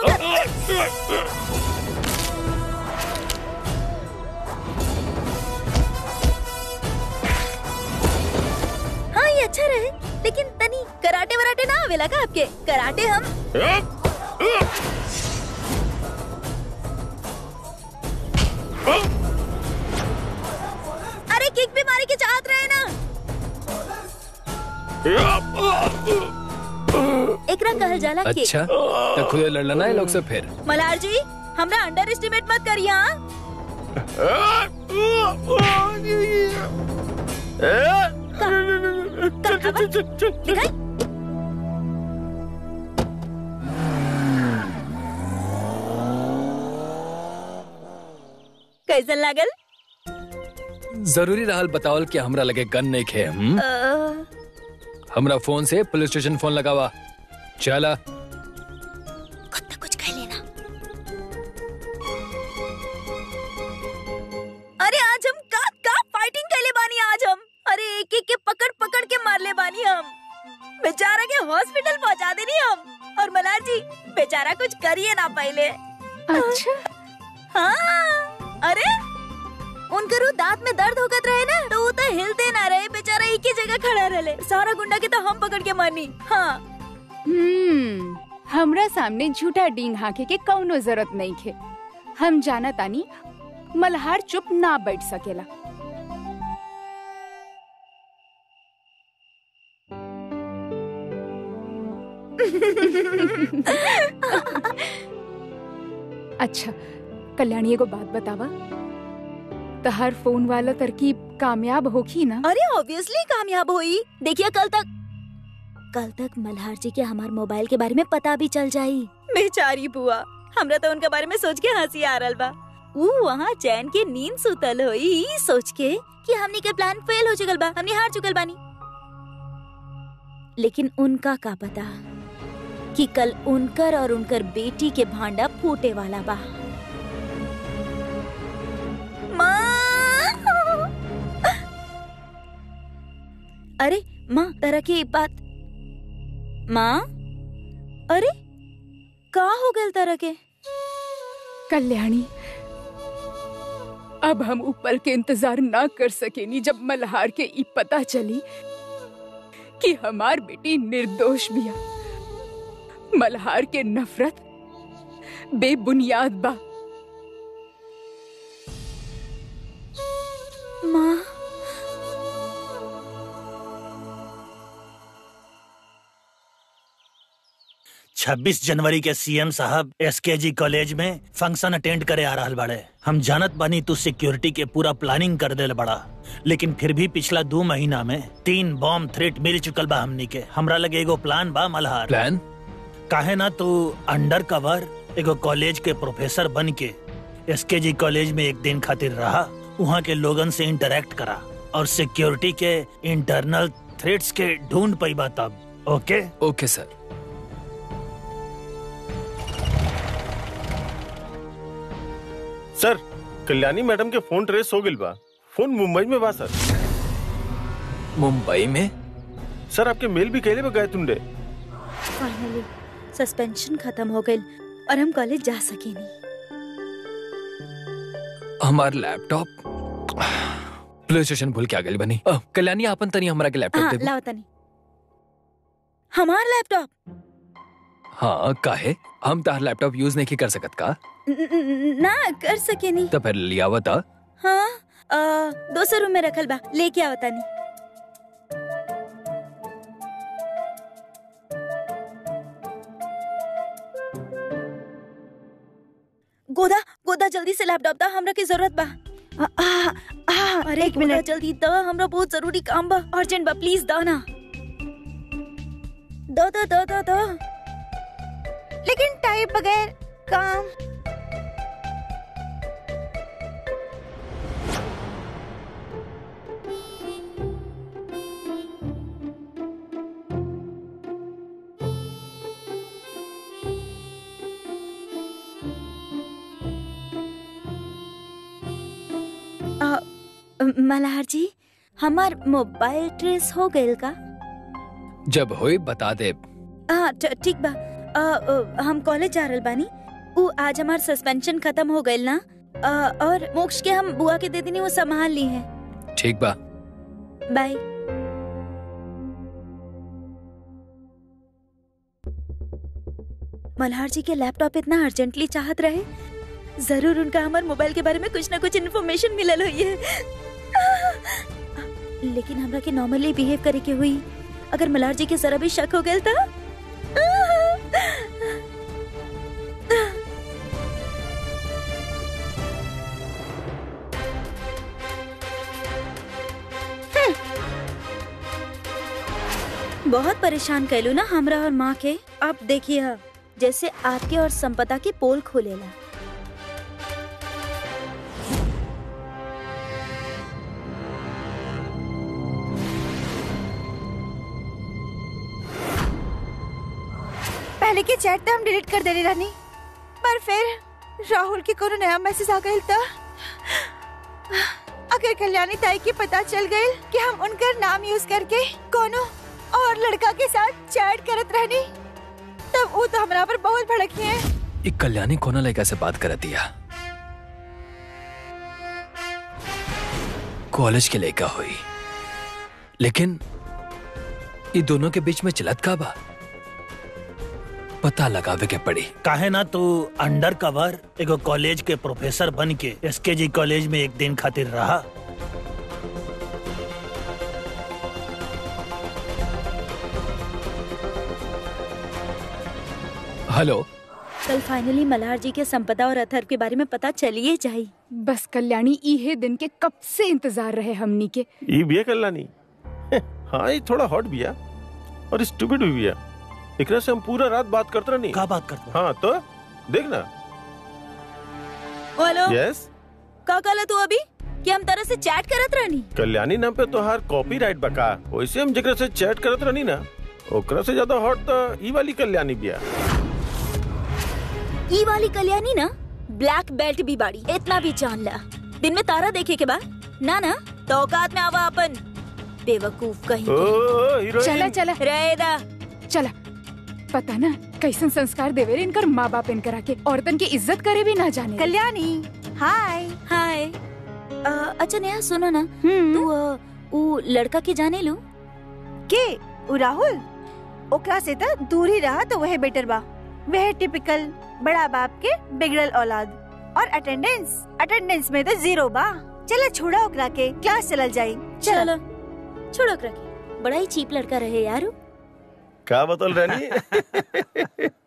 हाँ ये अच्छा रहे लेकिन तनी कराटे वराटे ना आवेला का आपके कराटे हम अरे किक भी मारे के चाहत रहे ना एकरा कहल जाला किक अच्छा तो खुद लड़ लेना है लोग से फिर मलार जी हमरा अंडर एस्टिमेट मत करिए हाँ दिखाई कैसन लागल जरूरी रहल बतावल कि हमरा लगे गन नहीं खे हम अ, हमरा फोन से पुलिस स्टेशन फोन लगावा चला खुद तक कुछ कह लेना अरे आज हम का का फाइटिंग कैले बानी आज हम अरे एक एक के पकड़ पकड़ के मार ले बानी हम बेचारा के हॉस्पिटल पहुंचा देनी हम और मलार जी बेचारा कुछ करिए ना पहले अच्छा हाँ अरे उनकरू दांत में दर्द होकत रहे ना तो वो तो हिलते ना रहे बेचारा एक ही जगह खड़ा रहे सारा गुंडा के तो हम पकड़ के मारनी हाँ हम्म हमरा सामने झूठा डींग हाके के कौनो जरूरत नहीं खे हम जाना तानी मल्हार चुप ना बैठ सकेला अच्छा कल्याणी एगो बात बतावा तहार फोन वाला तरकीब कामयाब होखी ना अरे ऑब्वियसली कामयाब हुई देखिए कल तक कल तक मल्हार जी के हमार मोबाइल के बारे में पता भी चल जाई बेचारी बुआ हमरा तो उनके बारे में सोच के हंसी आ रहा बा ऊ वहाँ चैन के नींद सुतल होई ई सोच के कि हमनी के प्लान फेल हो चुकल बा हमनी हार चुकल बानी लेकिन उनका का पता कि कल उनकर और उनकर बेटी के भांडा फूटे वाला बा माँ अरे माँ तरह की बात माँ अरे का हो गल तरह के कल्याणी अब हम ऊपर के इंतजार ना कर सकेनी जब मल्हार के ई पता चली कि हमार बेटी निर्दोष बिया मल्हार के नफरत बेबुनियाद बा माँ छब्बीस जनवरी के सीएम साहब एसकेजी कॉलेज में फंक्शन अटेंड करे आ रहल बाड़े हम जानत बानी तू सिक्योरिटी के पूरा प्लानिंग कर देल बड़ा लेकिन फिर भी पिछला दो महीना में तीन बॉम्ब थ्रेट मिल चुकल बा हमनी के हमरा लगे एगो प्लान बा मल्हार प्लान काहे ना तू अंडर कवर एगो कॉलेज के प्रोफेसर बन के एसकेजी कॉलेज में एक दिन खातिर रहा वहाँ के लोगन से इंटरेक्ट करा और सिक्योरिटी के इंटरनल थ्रेट्स के ढूंढ पैबा तब okay okay sir sir Kalyani madam के फोन ट्रेस हो गइल बा फोन मुंबई में बा सर मुंबई में सर आपके मेल भी कहले बा गए तुंडे फाइनली सस्पेंशन खत्म हो गई और हम कॉलेज जा सके नहीं हमार लैपटॉप पुलिस स्टेशन भूल के आ गई बनी अ, कल्याणी आपन तनी हमरा के लैपटॉप हाँ दे लाओ तनी हमार लैपटॉप हाँ काहे हम तार लैपटॉप यूज नहीं कर सकत का न- न- ना कर सके नहीं तो फिर लिया हुआ था हाँ अ, दोसर रूम में रखल बा लेके आओ तनी गोदा गोदा जल्दी से लैपटॉप दा हमरा की जरूरत बा आ, आ, आ, अरे एक मिनट जल्दी दा हमरा बहुत जरूरी काम बा अर्जेंट बा प्लीज दा ना दो दो दो दो दो लेकिन टाइप बगैर काम अ, मल्हार जी हमार मोबाइल ट्रेस हो गइल का जब होई बता दे हाँ ठ- ठीक बा अ, अ, हम कॉलेज जा रहल बानी उ आज हमार सस्पेंशन खत्म हो गइल ना अ, और मोक्ष के हम बुआ के दे देनी वो संभाल ली है ठीक बा बाय मल्हार जी के लैपटॉप इतना अर्जेंटली चाहत रहे जरूर उनका हमार मोबाइल के बारे में कुछ ना कुछ इन्फॉर्मेशन मिलल हुई है लेकिन हमरा के नॉर्मली बिहेव करे के हुई अगर मल्हार जी के जरा भी शक हो गया था बहुत परेशान कैलू ना हमरा और माँ के आप देखिए हा, जैसे आपके और संपदा के पोल खोलेला पहले के चैट तो हम डिलीट कर देने रहनी पर फिर राहुल के कोनो नया मैसेज आ गइल था अगर कल्याणी ताई के पता चल गइल कि हम उनका नाम यूज करके कोनो और लड़का के साथ चैट करत रहनी तब वो तो हमरा पर बहुत भड़की है एक कल्याणी कोना लड़का से बात कर दिया कॉलेज के लड़का हुई लेकिन ये दोनों के बीच में चलत का बा पता लगावे के पड़ी काहे ना तू अंडर कवर एगो कॉलेज के प्रोफेसर बन के एसके जी कॉलेज में एक दिन खातिर रहा हेलो कल फाइनली मल्हार जी के संपदा और अथर्व के बारे में पता चलिए जाई बस कल्याणी इहे दिन के कब से इंतजार रहे हमनी के ई बिया कल्याणी हाँ ये थोड़ा हॉट बिया और स्टूपिड भी बिया एकरा से हम पूरा रात बात करते रहनी का बात करते हाँ तो देखना हेलो यस का कहला तू अभी कि हम तरह से चैट करत रहनी कल्याणी नाम पे तोहार कॉपीराइट बका वैसे हम जेकरा से चैट करत रहनी ना ओकरा से ज्यादा हॉट तो ई वाली कल्याणी बिया ई वाली कल्याणी ना ब्लैक बेल्ट भी बाड़ी इतना भी जान ला दिन में तारा देखे के बाद ना ना तो औकात में आवा अपन बेवकूफ कहीं ओ के। हीरोइन चला चला रहेदा चला पता ना कैसन संस्कार देवे रे इनकर माँ बाप इनकरा के औरतन की इज्जत करे भी ना जाने रे। कल्याणी हाय हाय अ, अच्छा नेहा सुनो ना हम्म तू अ, ऊ लड़का के जाने लू के उ राहुल ओकरा से तो दूर ही रहा तो वह बेटर बा वह टिपिकल बड़ा बाप के बिगड़ल औलाद और अटेंडेंस अटेंडेंस में तो जीरो बा चला छोड़ा ओकरा के क्लास चलल जाई चल चलो छोड़ो रखे बड़ा ही चीप लड़का रहे यार ऊ। का बतल रहनी